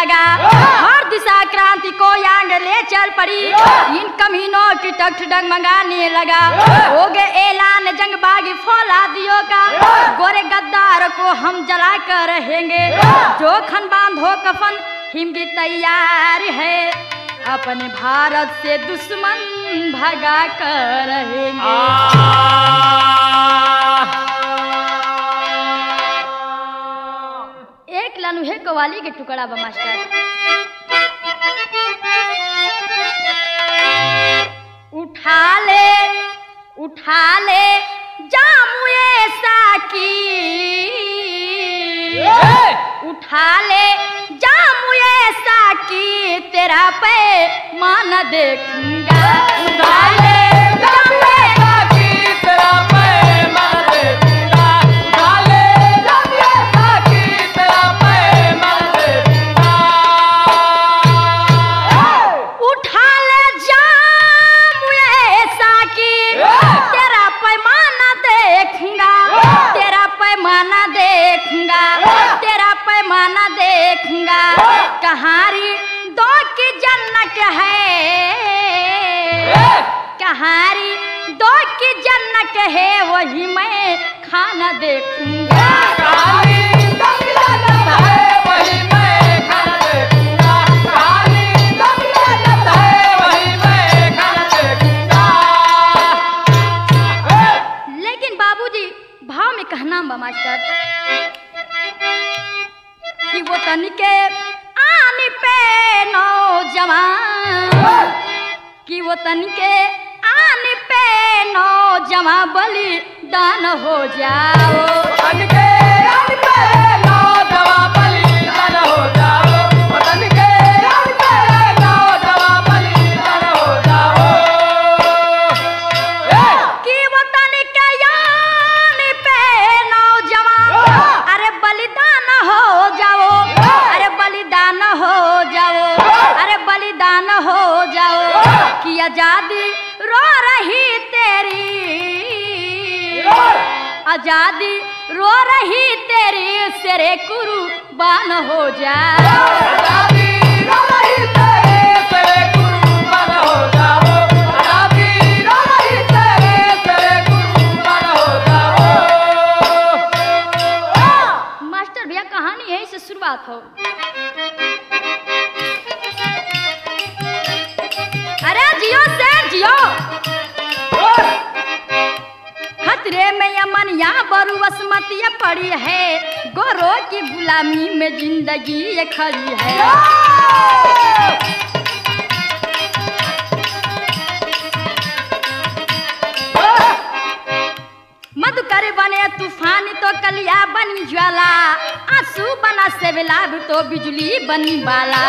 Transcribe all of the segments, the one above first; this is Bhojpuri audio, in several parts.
लगा हर दिशा क्रांति को यांग ले चल पड़ी इन कमीनों की टक डगमगाने लगा हो गए ऐलान जंग बागी फौलादियों का गोरे गद्दार को हम जला कर रहेंगे जो खन बांधो कफन हिम की तैयार है अपने भारत से दुश्मन भगा कर रहेंगे एक लनुहे कवाली के टुकड़ा बा मास्टर उठा ले उठा ले जामुए साकी उठा ले जामुए साकी तेरा पे मान देखूंगा उठा ले जामुए उठा ले जामुए साकी तेरा पैमाना देखूंगा तेरा पैमाना देखूंगा तेरा पैमाना देखूंगा कहारी दो की जन्नत है कहारी दो की जन्नत है वही मैं खाना देखूंगा लेकिन बाबूजी भाव में कहना बा मास्टर कि वो तनिके आने पे नौजवान कि वो तनिके आने पे नौजवान बलि दान हो जाओ कि वो तनिके आने पे नौजवान अरे बलिदान हो जाओ अरे बलिदान हो जाओ अरे बलिदान हो जाओ कि आजादी रो रही तेरी आजादी रो रही तेरी सेरे कुर्बान हो जाओ मास्टर भैया कहानी यहीं से शुरुआत हो अरे जियो से जियो खतरे में यमन यहाँ बरू बसमतिया पड़ी है गोरो की गुलामी में जिंदगी ये खड़ी है मधुकर बने तूफान तो कलिया बनी ज्वाला आंसू बना से बिलाब तो बिजली बनी बाला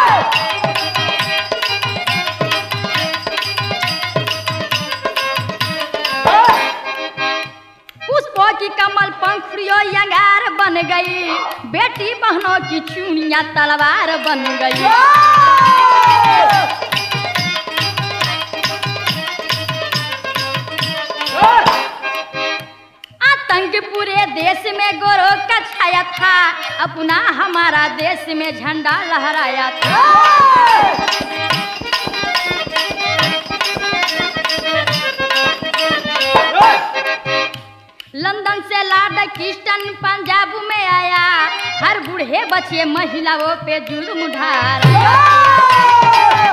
पुष्पों की कमल पंखुड़ियों यंगार बन गई बेटी बहनों की चूड़ियां तलवार बन गई आतंक पूरे देश में गोरो का छाया था अपना हमारा देश में झंडा लहराया था लंदन से लाड किस्टन पंजाब में आया हर बूढ़े बच्चे महिलाओं पे जुर्म ढारा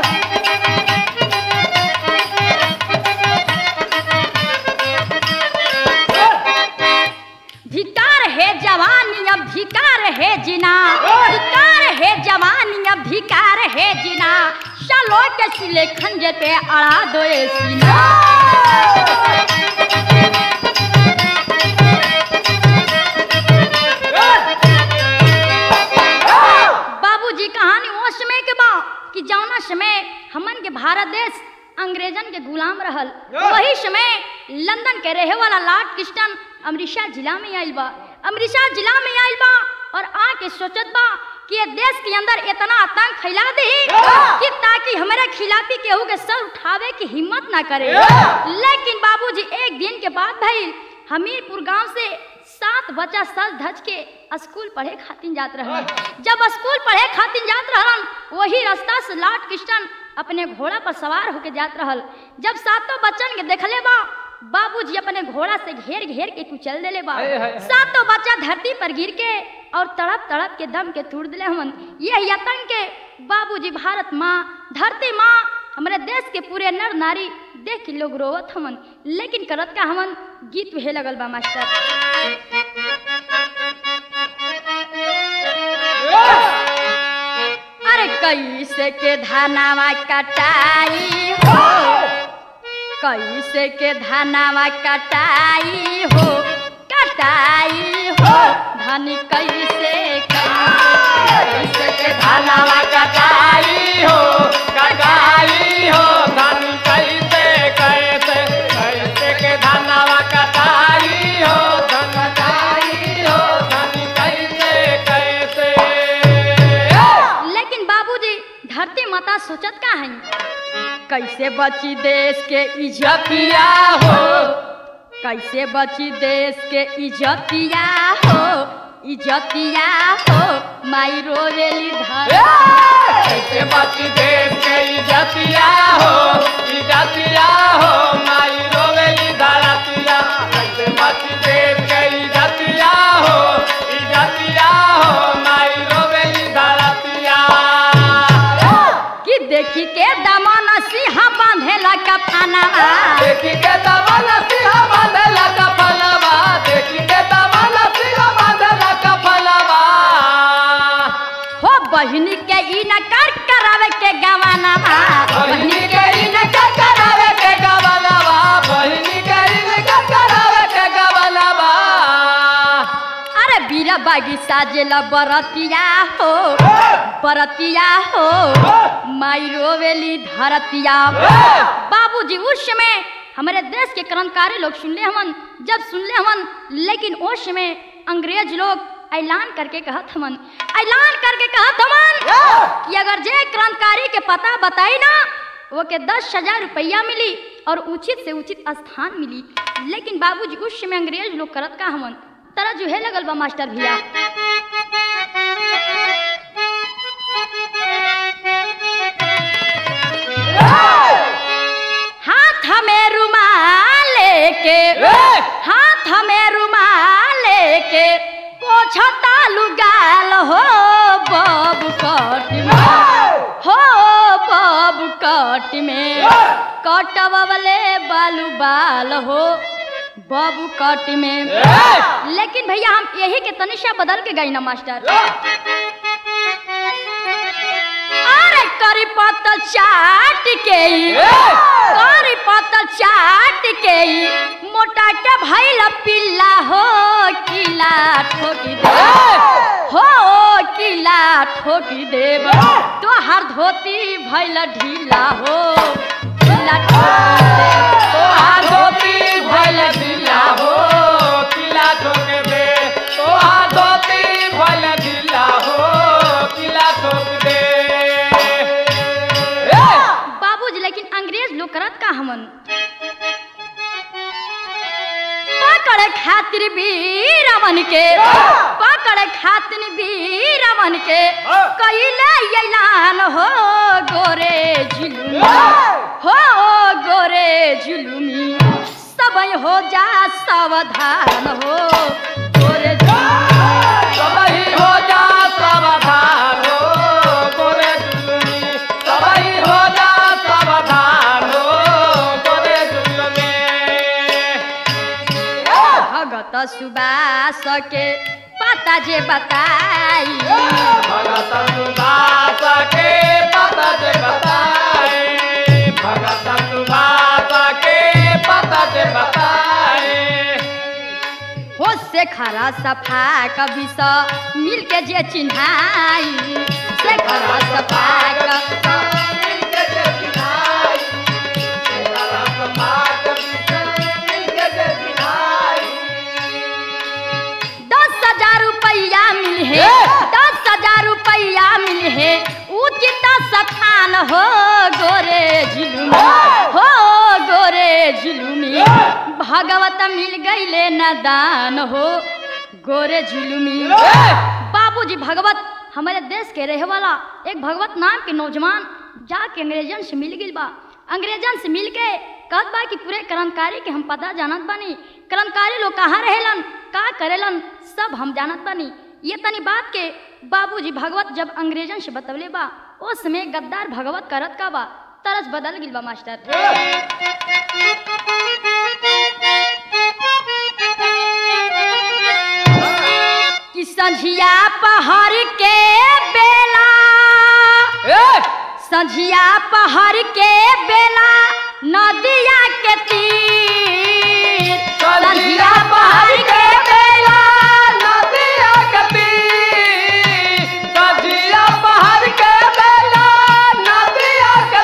धिकार है जवानी अब धिकार है जिना धिकार है जवानी अब धिकार है जिना चलो के सिले खंजे पे अड़ा दो ये सीना बाबूजी कहानी वो समय के बा कि जौना समय हमन के भारत देश अंग्रेजन के गुलाम रहल वही समय लंदन के रहे वाला लॉर्ड किस्टन अमृतसर जिला में आइल बा अमृतसर जिला में आइल बा और आके सोचत बा कि ये देश के अंदर इतना आतंक फैला दे कि ताकि हमारे खिलाफी केहू के सर उठावे की हिम्मत ना करे लेकिन बाबूजी एक दिन के बाद भइल हमीरपुर गांव से सात सात बच्चा सज धज के स्कूल पढ़े खातिर जात रहन जब स्कूल पढ़े खातिर जात रहन वही रास्ता से लॉर्ड कृष्ण अपने घोड़ा पर सवार होके जात रहल जब सातों बच्चन के देखले बा बाबूजी अपने घोड़ा से घेर घेर के कुचल देले बा हाय, हाय, हाय। सातों बच्चा धरती पर गिर के और तड़प तड़प के दम के तोड़ दिले हमन यही आतंक के बाबूजी भारत माँ धरती माँ हमारे देश के पूरे नर नारी देख के लोग रोवत हमन लेकिन करत का हमन गीत वहे लगल बा मास्टर अरे कैसे के धानावा कटाई हो कैसे के धानावा कटाई हो कटाई हो धन कैसे कैसे के धानावा कटाई हो कटाई हो धन कैसे कैसे कैसे के धानावा कटाई हो धन कटाई हो धन कैसे कैसे लेकिन बाबूजी धरती माता सोचत का है कैसे बची देश के इज्जतिया हो कैसे बची देश के इज्जतिया हो इज्जतिया हो माई रोवेली धर कैसे बची देश के इज्जतिया हो इज्जतिया हो माई रोवेली धरतिया कैसे बची देश के इज्जतिया हो इज्जतिया हो माई रोवेली धरतिया कि देखी के दमन सिंह बांधेला कफनावा देखी के दमन सिंह बांधला कफलवा देखी के दमन सिंह बांधला कफलवा हो बहिनी के ई न कर करावे के गवानावा बहिनी के इनका करावे के गवलवा बहिनी के इनका करावे के गवलवा अरे बीरा बागी साजेला बरतिया हो बरतिया हो माई रोवेली धरतिया बाबूजी उस समय हमारे देश के क्रांतिकारी लोग सुनले हमन जब सुनले हमन लेकिन उस समय अंग्रेज लोग ऐलान करके कहत हमन ऐलान करके कहत हमन कि अगर जे क्रांतिकारी के पता बताई ना वो के दस हजार रुपया मिली और उचित से उचित स्थान मिली लेकिन बाबूजी उस समय अंग्रेज लोग करत का हमन तरह जो है लगल बा मास्टर भैया हाथ में रुमाल लेके हाथ में रुमाल लेके पोछता लुगाल हो बाबू कट में हो बाबू कट में कटवले बालू बाल हो बाबू कट में लेकिन भैया हम यही के तनिषा बदल के गई ना मास्टर अरे करी पत्तल चाट के ई, करी पत्तल चाट के ई, मोटा के भैल पिल्ला हो किला ठोकी दे हो किला ठोकी देब तो हर धोती भैल ढीला हो किला ठोकी देब तोहार धोती भइल ढीला हो किला ठोक दे तोहार धोती भइल ढीला हो किला ठोक दे बाबूजी लेकिन अंग्रेज लोग करत का हमन पकड़ खातिर वीरवन के पकड़ खातिर वीरवन के कैले ऐलान हो गोरे झुलुमी हो गोरे झुलुमी सब हो जा सावधान हो गोरे झुलुमी सबही हो जा सावधान हो गोरे जुलमी सबही हो जा सावधान हो गोरे जुलमी भगत सुबास के पता जे बताई भगत सुभाष के पता जे बताए भगत सुभाष के पता जे बताए हो से खरा सफा कभी स मिल के जे चिन्हाई से खरा सफा क- दस हजार रुपया मिल है दस हजार रुपया मिल है उचित स्थान हो गोरे झिलुमी हो गोरे झिलुमी भगवत मिल गईले न दान हो गोरे जुलुमी बाबूजी भगवत हमारे देश के रहे वाला एक भगवत नाम के नौजवान जाके अंग्रेजन से मिल गई बा अंग्रेजन से मिल के कहत बा कि पूरे क्रांतिकारी के हम पता जानत बानी क्रांतिकारी लोग कहाँ रहेलन का करेलन सब हम जानत बानी ये तनी बात के बाबूजी भगवत जब अंग्रेजन से बतवले बा उस समय गद्दार भगवत करत का बा तरस बदल गिल बा मास्टर कि संझिया पहर के बेला संझिया पहर के बेला नदिया के तीर संझिया पहर के बेला नदिया के तीर, सजिया पहाड़ के बेला, नदिया के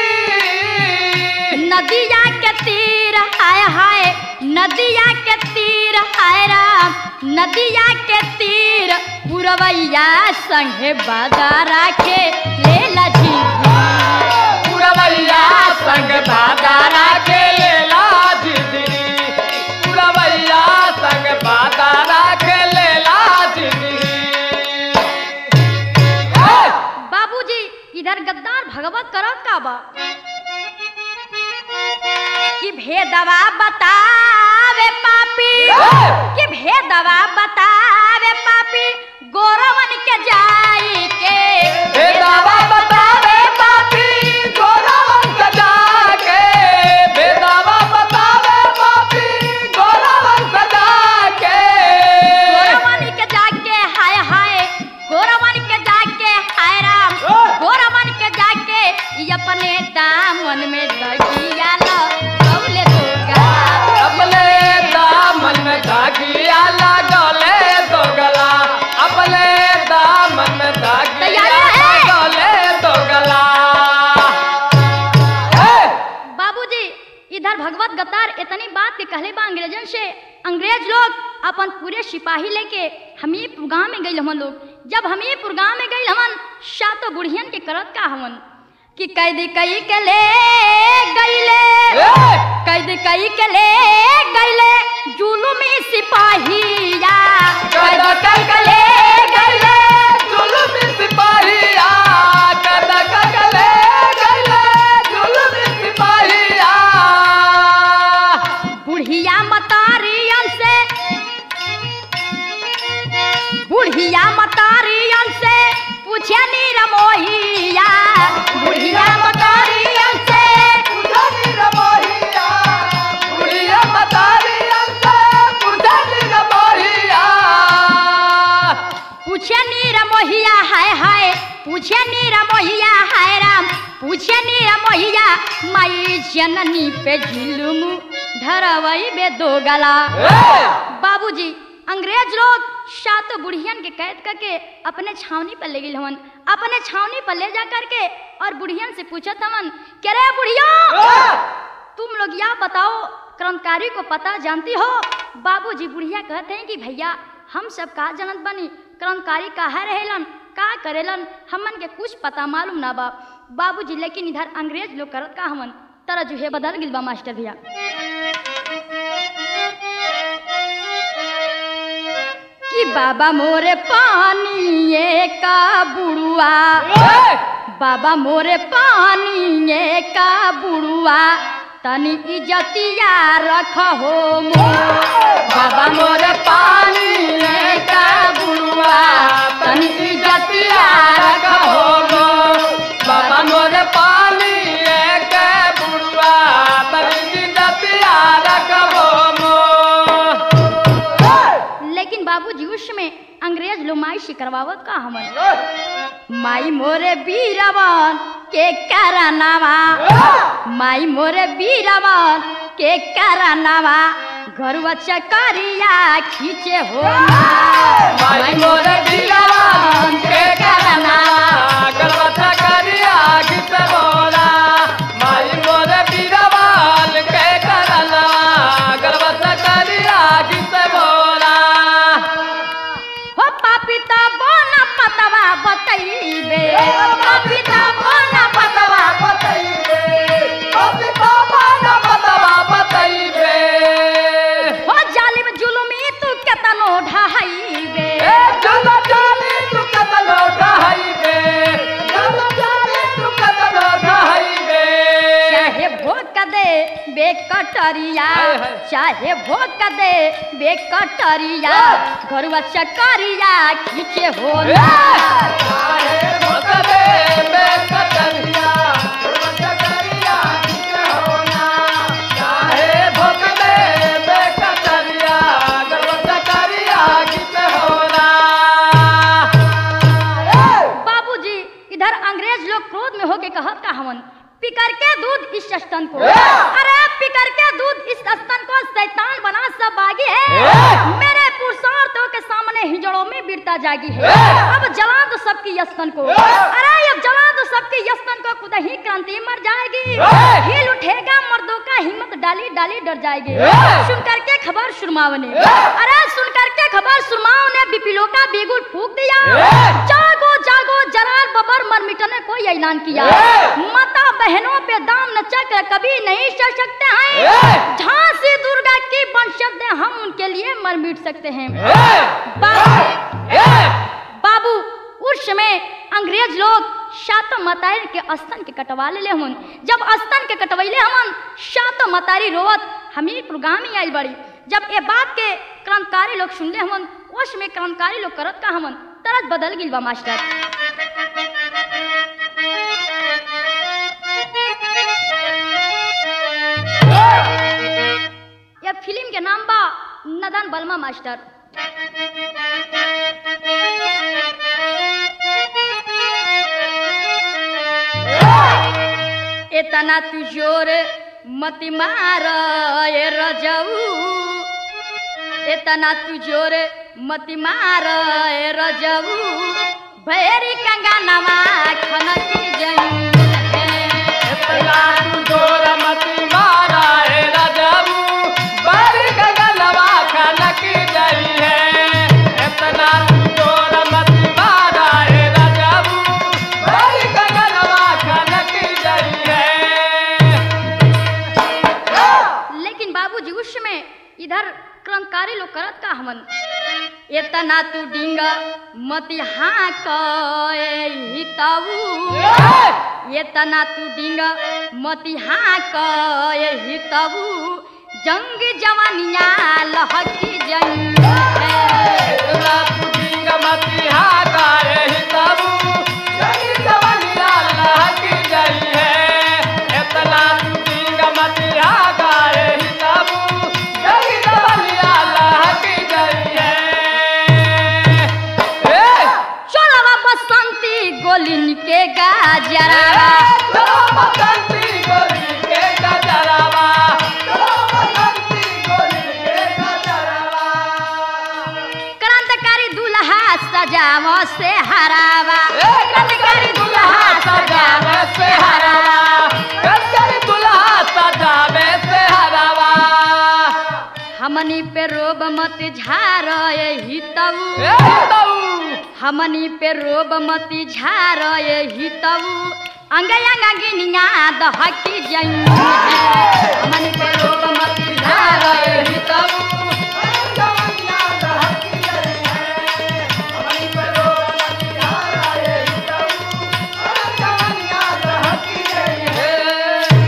तीर। नदिया के तीर हाय हाय नदिया के तीर हाय राम नदिया के तीर पुरवैया संगे बाजारा के ले लजी पुरवैया संग बाजारा के लेला जिंदगी पुरवैया संग बाजारा के लेला जिंदगी बाबूजी इधर गद्दार भगवत करत का बा कि भेदवा बतावे पापी कि भेदवा बतावे पापी गोरवन के जाई के बेदावा बतावे पापी गोरावन सजा के बेदावा बतावे पापी गोरावन सजा के गोरवन के जाके हाय हाय गोरवन के जाके हाय राम गोरवन के जाके ई अपने दामन में दगिया लो कौले दुर्गा अपने दामन में धागिया लगले तो गला अपने दामन में धागिया तैयार है? लगले तो गला हे! बाबूजी इधर भगवत गद्दार इतनी बात के कहले बा अंग्रेजन से अंग्रेज लोग अपन पूरे सिपाही लेके हमीरपुर गांव में गई हमन लोग जब हमीरपुर गांव में गई हमन सातो बुढ़ियन के करत का हमन कि कैदी कई के ले गईले हे! कैद कई के ले गईले जुलुमी सिपाहिया कैद कई के ले गईले जुलुमी सिपाहिया, कद कगले गले जुलुमी सिपाहिया। बुढ़िया मतारियन से बुढ़िया मतारियन से पूछे नीर मोहिया बुढ़िया मतारियन से पुजारी रमोहिया, बुढ़िया मतारिया से पुजारी रमोहिया। पूछे नीर मोहिया हाय हाय पूछे नीर मोहिया हाय राम पूछे नीर मोहिया माई जननी पे जुलुम धरवई बे दो गला हे! बाबूजी अंग्रेज लोग सातों बुढ़ियन के कैद करके अपने छावनी पर ले गए हवन अपने छावनी पर ले जा करके और बुढ़ियन से पूछत हवन के रे बुढ़िया हे! तुम लोग यह बताओ क्रांतिकारी को पता जानती हो बाबूजी बुढ़िया कहते हैं कि भैया हम सब का जनत बनी क्रांतिकारी कहा रहेलन का करेलन हमन के कुछ पता मालूम ना बा बाबूजी लेकिन इधर अंग्रेज लोग करत का हमन तरह जुहे बदल गिल बा मास्टर भैया कि बाबा मोरे पानी का बुड़ुआ हे! बाबा मोरे पानी का बुड़ुआ तनी इज्जतिया रख हो बाबा मोरे पानी का बुढ़वा तनी इज्जतिया रखो गो बाबा मोरे पानी के बुढ़वा तनी इज्जतिया रखो गो लेकिन बाबूजी उस में अंग्रेज लोग माई से करवावत का हमन माई मोरे बीरवन के करनावा माई मोरे बीरवन के करनावा घरुआ चकरिया खींचे हो माई मोरे बिलवन के करना गलबता करिया गीत बोला माई मोरे बिलवन के करना गलबता करिया गीत बोला हो पापिता बोना पतवा बतैबे पापिता बोना पतवा हो जालिम जुलुमी तू केतनो ढहा ढहाइबे ए जल जाली तू कतनो ढहाइबे जल जाली तू कतनो ढहाइबे चाहे भोक दे बेकटरिया हाय, हाय। चाहे भोक दे बेकटरिया घरुआ चकरिया खींचे हो ए चाहे भोग दे बेकतरिया बेकतरिया किसे होना चाहे भोग दे बेकतरिया बेकतरिया किसे होना बाबूजी इधर अंग्रेज लोग क्रोध में होके कहत का हवन पिकर के दूध इस स्तन को ए! अरे पिकर के दूध इस स्तन को शैतान बना सब बागी है ए! मेरे पुरुषार्थों के सामने हिजड़ों में बिरता जागी है ए! अब जला दो सबकी यस्तन को ए! अरे अब जला दो सबकी यस्तन को खुद ही क्रांति मर जाएगी ए! हिल उठेगा मर्दों का हिम्मत डाली डाली डर जाएगी ए! सुन करके खबर सुरमाव ने ए! अरे सुन करके खबर सुरमाव ने बिपिलो का बेगुल फूक दिया ए! जागो जागो जलाल बबर मर मिटने को ये ऐलान किया ए! माता बहनों पे दाम न चक्र कभी नहीं चढ़ सकते हैं ए! झांसी दुर्गा की वंशज हैं, हम उनके लिए मर मिट सकते हैं ए! बाबू ए! बाबू उस समय अंग्रेज लोग शातो मतारी के स्तन के कटवा ले हन जब स्तन के कटवैले हमन शातो मतारी रोवत हमी प्रोग्राम आई बड़ी जब ये बात के क्रांतिकारी लोग सुनले हमन उस में क्रांतिकारी लोग करत का हमन तरत बदल गिल बा मास्टर ये फिल्म के नाम बा नदन बलमा मास्टर इतना तू जोर मत मार ए रजऊ इतना तू जोर मत मार ए रजऊ भैरी कंगा नमा खनकी जई इतना तू जोर मती मारा है राजाबू बारी गगनवा खनक गई है इतना तू जोर मती मारा है राजाबू बारी गगनवा खनक गई है लेकिन बाबूजी उस समय इधर क्रांतिकारी लोग करत का हमन इतना तू डिंगा मती हाँ हिताऊ इतना तू डिंगा मती हाँ हिताऊ जंग जवानिया लहकी जंग इतना तू डिंग मती हाका है हिताबू जगी जवानिया लहक गई है इतना तू डिंग मती हाका है हिताबू जगी जवानिया लहक गई है ए चोरवा बसंती गोलिन के गाजरावा चलो बसंती गोली के गजरावा चलो बसंती गोली के गजरावा क्रांतिकारी दुल्हा सजाव से हरावा क्रांतिकारी दुल्हा सजावे से हरावा क्रांतिकारी दुल्हा सजावे से हरावा हमनी पे रोब मत झार हितऊ ए तऊ हमनी पे रोब मत झार हितऊ अंग अंग गिनिया दहकी जई हमनी पे रोब मत झार हितऊ जवानिया दहकी गई है हमारी परो मतिहारा ये हितऊ जवानिया दहकी गई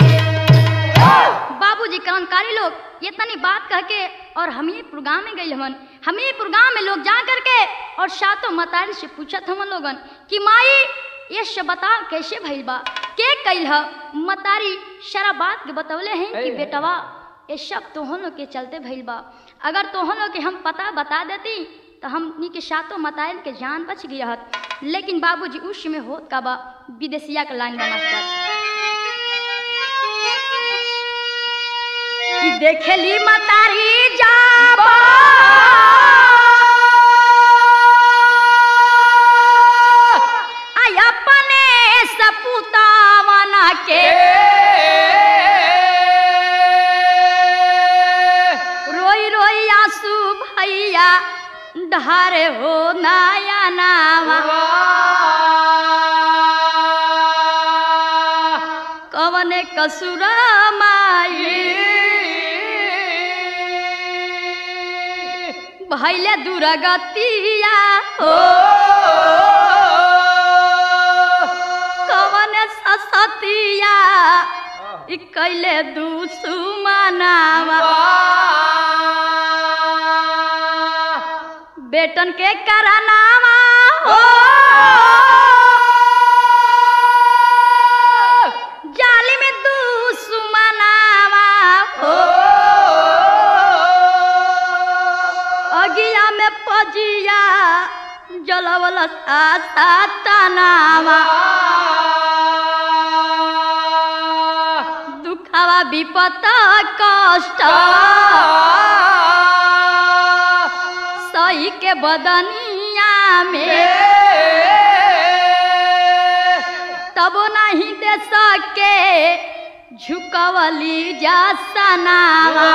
है बाबूजी क्रांतिकारी लोग ये तनी बात कह के और हम ही प्रोग्राम में गई हमन हम ही प्रोग्राम में लोग जा करके और सातों मतारी से पूछत हमन लोगन कि माई ये सब बताओ कैसे भइल बा के कइल ह मतारी सारा बात के बतवले हैं कि है। बेटवा ये सब तोहन लोग के चलते भइल बा अगर तोहन लोग के हम पता बता देती तो हमनी के सातों मताइल के जान बच गई हत लेकिन बाबूजी उस समय होत का बा विदेशिया का लाइन बा मास्टर कि देखेली मतारी जाबा आई अपने सपुतावन के रोई रोई आंसू भैया ढारे हो नया नावा कवने कसुर माई भैले दुर्गतिया हो कवन ससतिया ई कैले दुसुमनावा बेटन के करनावा हो जाली में दुसुमनावा हो अगिया में पजिया जलवल आसा तनावा दुखावा विपत कष्ट सही के बदनिया में तब नहीं दे सके झुकवली जा सनावा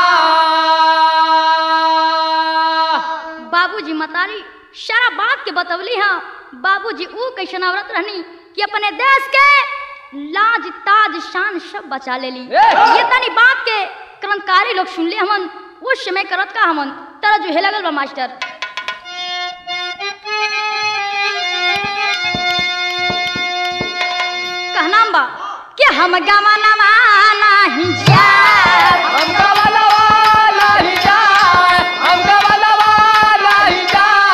बाबूजी मतारी सारा बात के बतवली हाँ बाबूजी ऊ कैसन औरत रहनी कि अपने देश के लाज ताज शान सब बचा लेली ये तनी बात के क्रांतिकारी लोग सुनले हमन उस समय करत का हमन तरह जो हे लगल बा मास्टर कहना बा कि हम गवा नवा नाही जा हमका वाला वाला ही जाए हमका वाला वाला ही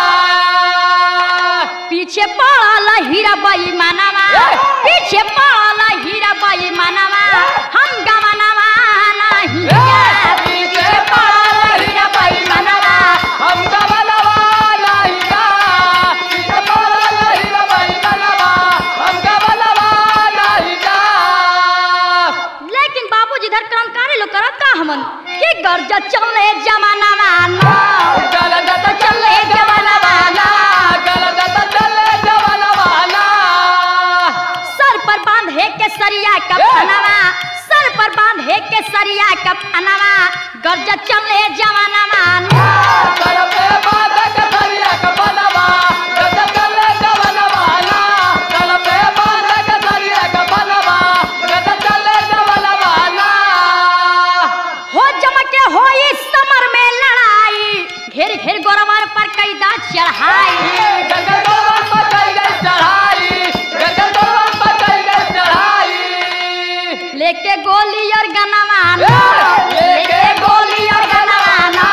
जाए पीछे पड़ल हीरा बाई मानवा पीछे पड़ल हीरा बाई मानवा हम गवनवा नहीं जा पीछे पड़ल हीरा बाई मानवा हमका वाला वाला ही जाए पीछे वाला ही भाई मनवा हमका वाला वाला ही जाए लेकिन बाबूजी इधर क्रांतिकारी लोग करत का हमन कि गर्ज चले जमानवा ना गलत तो चले जमानवा ना गलत चले जवाना वाला सर पर बांधे के सरिया का फनवा सर पर बांधे के सरिया का फनवा गर्ज चले जमानवा ना करपे बात कथरिया कपनवा गलत चले जवाना वाला करपे बात कथरिया कपनवा गलत चले जवाना वाला हो जमके हो इस समर में लड़ाई घेर घेर गोरवार पर कैदा चढ़ाई गगन दोवन पकड़ गई चढ़ाई गगन दोवन पकड़ गई चढ़ाई लेके गोली और गनवाना लेके लेके गोली और गनवाना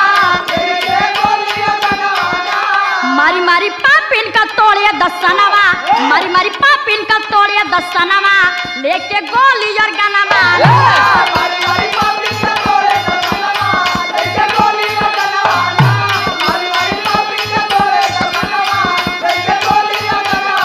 मारी मारी पापिन का तोड़िए दसनवा मारी मारी पापिन का तोड़िए दसनवा लेके गोली और गनवाना मारी मारी पापी का तोड़े का कनवा लेके गोली का कनवाना मारी मारी पापी का तोड़े का कनवा लेके गोली का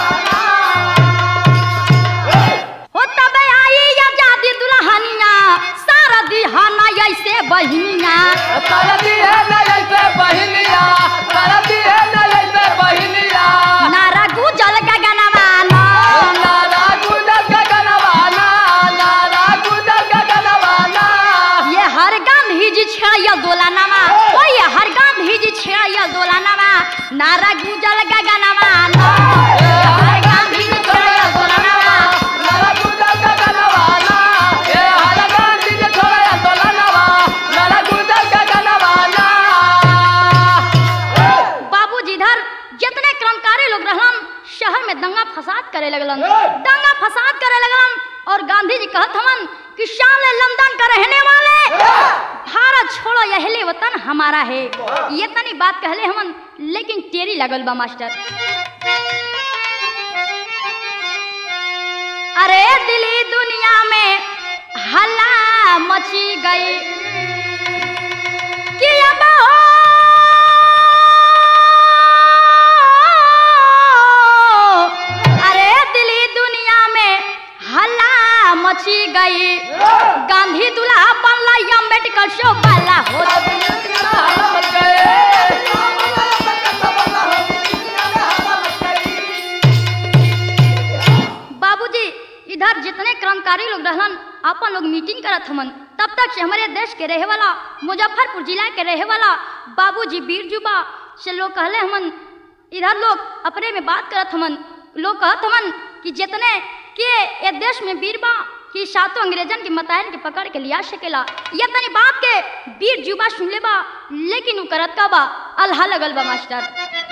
कनवाना हो तबे आई आजादी दुल्हनिया सारा दिहाना ऐसे बहिनिया सरदी है नजर से बहिनिया सरदी है नजर से बहिनिया नारा गुजल गगनवाना नारा गुजर का कनवाना नारा गुजर का कनवाना ये हर गांधी जी छेड़िया दोलानामा ओ ये हर गांधी जी छेड़िया दोलानामा नारा गुजल गगनवाना ये हर गांधी जी छेड़िया दोलानामा नारा गुजर का कनवाना ये हर गांधी जी छोड़े अंदोलनवा नारा गुजर का कनवाना बाबूजी इधर जितने क्रांतिकारी लोग रहलन शहर में दंगा फसाद करे लगलन दंगा फसाद करे लगलन और गांधी जी कहत हवन कि शान लंदन का रहने वाले भारत छोड़ो यहले वतन हमारा है ये तनी बात कहले हमन लेकिन टेरी लगल बा मास्टर अरे दिली दुनिया में हल्ला मची गई कि अब हो अरे दिली दुनिया में हल्ला मची गई गांधी दूल्हा बनला अम्बेडकर शो वाला हो बाबूजी इधर जितने क्रांतिकारी लोग रहलन अपन लोग मीटिंग करत हमन तब तक से हमारे देश के रहे वाला मुजफ्फरपुर जिला के रहे वाला बाबूजी बीरजुबा से लोग कहले हमन इधर लोग अपने में बात करत हमन लोग कहत हमन कि जितने के ये देश में वीर बा कि सातों अंग्रेजन के मतायन के पकड़ के लिया सकेला ये तनी बात के वीर जुबा सुन ले बा लेकिन उ करत का बा अल्हा लगल बा मास्टर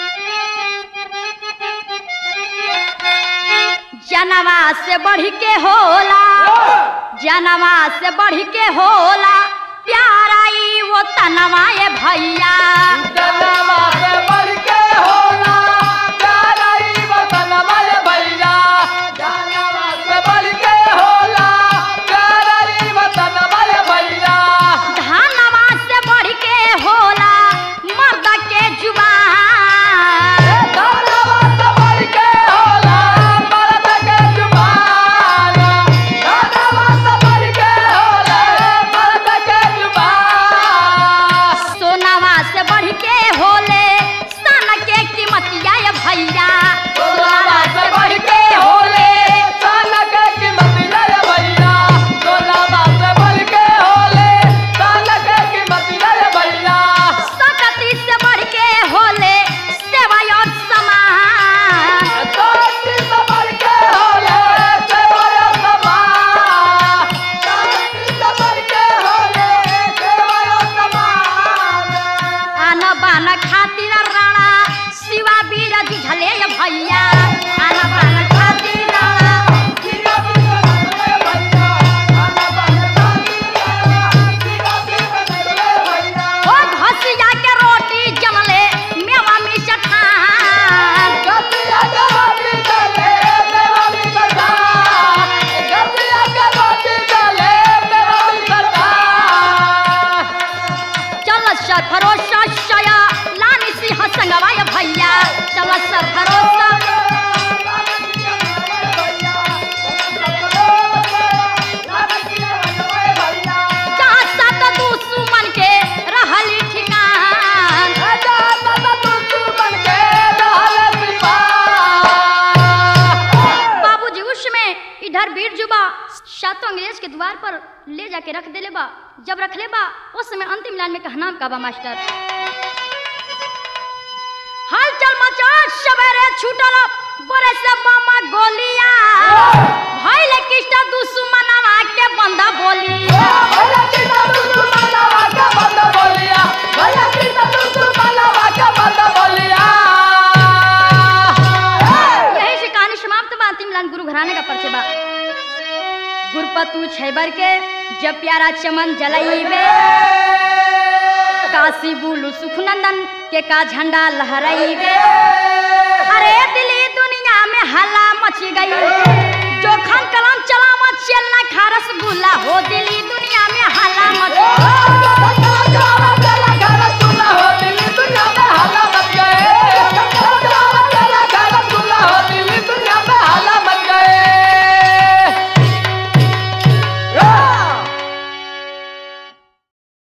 जनवा से बढ़ के होला जनवा से बढ़ के होला प्यारा ई वो तनवा ये भैया जनवा से बढ़ के होला प्यारा ई वतनवा ये भैया जनवा से बढ़ के होला प्यारा ई वतनवा ये भैया धनवा से बढ़ के होला मर्द के जुबान जनवा से बढ़ के होला मर्द के जुबान जनवा से बढ़ के होला मर्द के जुबान सोनावा से बढ़ के होले सन के कीमतिया ये भैया सोनावा से बढ़ के होले सन के कीमत ले भैया सोनावा से बढ़ के होले सन के कीमत ले भैया सकती से बढ़ के होले सेवा और समान दोस्ती से बढ़ के होले सेवा समान दोस्ती से बढ़ के होले सेवा समान आन बान खातिर राणा शिवा वीर जुझले ये भैया आन बान खातिर राणा ओ घसिया के रोटी जमले मेवा मिष्ठान चल सरफरोश शया लानी सिंह संगवा ये भैया चल सरफरोश जहाँ सत दुश्मन के रहली ठिकान बाबूजी उसमें इधर वीर जुबा सातों अंग्रेज के द्वार पर ले जाके रख देले बा जब रख ले बा उस समय अंतिम लाइन में कहना का बा मास्टर हाल चल मचा सवेरे छूटल बरे से मामा गोलिया भइल किष्ट दुश्मनवा के बंदा बोली यही से कहानी समाप्त बा अंतिम लाइन गुरु घराने का परिचय बा गुरपतु छैबर के जब प्यारा चमन जलईबे काशी बुलू सुखनंदन के का झंडा लहराईबे अरे दिल्ली दुनिया में हल्ला मच गई जो खान कलम चला मत चलना खारस गुल्ला हो दिल्ली दुनिया में हल्ला मच